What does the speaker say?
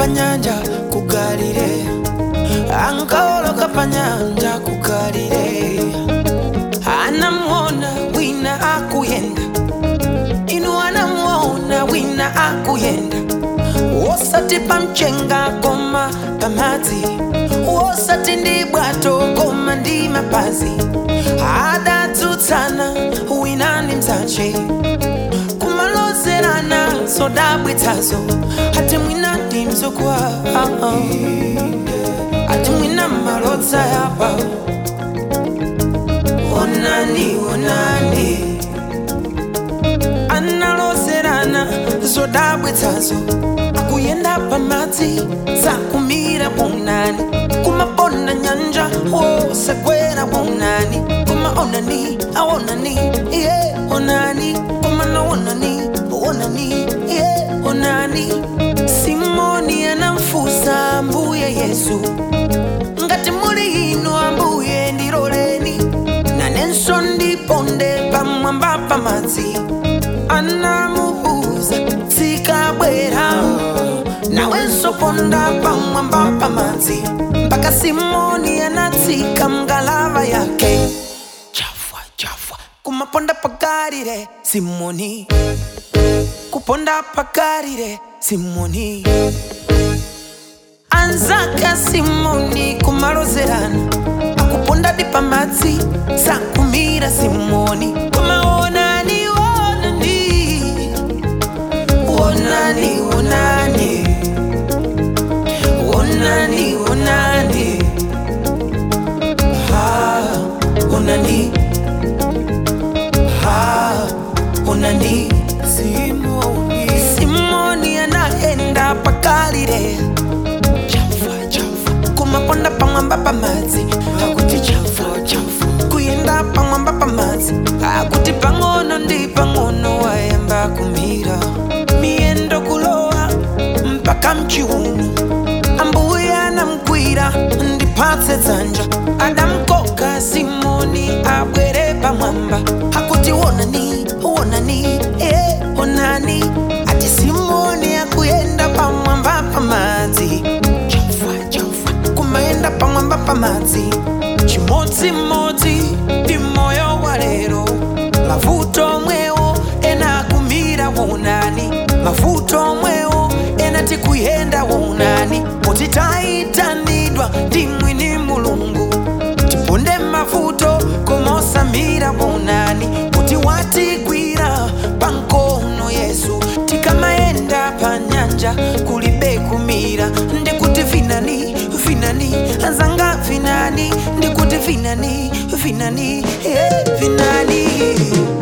pa nyanja ku galileya ankawoloka pa nyanja ku galileya anamuona wina akuyenda inu anamuona wina akuyenda wosati pa mchenga koma pa madzi wosati ndi bwato koma ndi mapazi adatsutsana wina ndi mzace kumalozerana zodabwitsazo ati mwina ndi mzukwa ati mwina malodza yapa onani onani analozerana zodabwitsazo akuyenda pamadzi sakumira bwanani kumabona nyanja wosagwera bwanani kuma onani aonani iye onani kuma naonani onani iye onani simoni anamfusa mbuye yesu ngati muli inu ambuye ndiloleni nanenso ndiponde pamwamba pamadzi anamuuza tsikabwera nawenso ponda pamwamba pamadzi mpaka simoni anatsika mngalava yake chafwa chafwa kumaponda pagalile simoni kuponda pagalile simoni anzaka simoni kumalozerana akuponda di pamadzi sakumira simoni kumaonani onani onani onani onani onani ha onani ha onani simoni simoni anaenda pakalire chafa chafa kumaponda pamwamba pamadzi akuti chafa chafa kuyenda pamwamba pamadzi akuti pang'ono ndi pang'ono wayamba kumira miyendo kulowa mpaka mchiuno ambuye anamgwira ndipatse dzanja adamkoka simoni abwere pamwamba akuti wonani wonani eh, onani ati simoni akuyenda pamwamba pamadzi chafa chafa kumayenda pamwamba pamadzi chimodzimodzi ndi moyo wa lero mavuto omwewo ena akumira wonani mavuto omwewo ena tikuyenda wonani kuti tayitanidwa ndi mwini mulungu tiponde mavuto komosamira wonani kuti watigwira pankono yesu tikamayenda pa nyanja kulibe kumira ndikuti vinani vinani anzanga vinani ndikuti vinani vinani eh, vinani